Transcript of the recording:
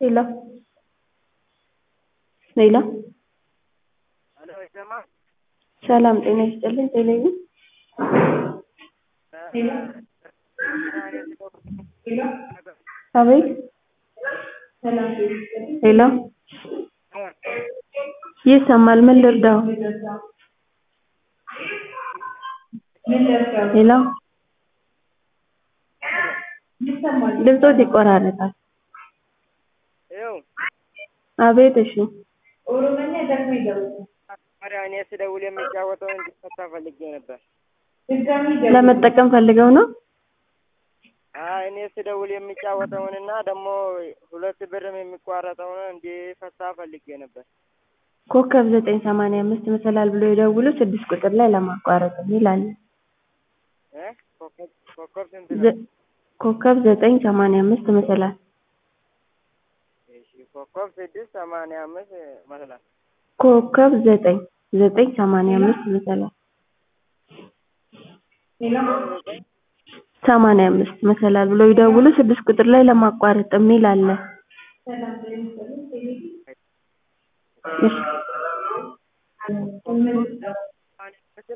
ሄሎ ሄሎ ሰላም ጤና ይስጥልኝ ቴሌቪዥን አቤት ሄሎ ይሰማል ምን ልርዳዎ ሄሎ ድምፅዎት ይቆራረጣል አቤት እሺ ታዲያ እኔ ስደውል የሚጫወተውን እንዲፈታ ፈልጌ ነበር። ለመጠቀም ፈልገው ነው አይ እኔ ስደውል የሚጫወተውንና ደግሞ ሁለት ብርም የሚቋረጠውን እንዲፈታ ፈልጌ ነበር። ኮከብ ዘጠኝ ሰማንያ አምስት መሰላል ብለው ይደውሉ ስድስት ቁጥር ላይ ለማቋረጥ የሚል አለ እ ኮከብ ኮከብ ስንት ነው? ዘ- ኮከብ ዘጠኝ ሰማንያ አምስት መሰላል እሺ ኮከብ ስድስት ሰማንያ አምስት መሰላል ኮከብ ዘጠኝ ዘጠኝ ሰማንያ አምስት መሰላል ሰማንያ አምስት መሰላል ብለው ይደውሉ ስድስት ቁጥር ላይ ለማቋረጥ የሚል አለ እሺ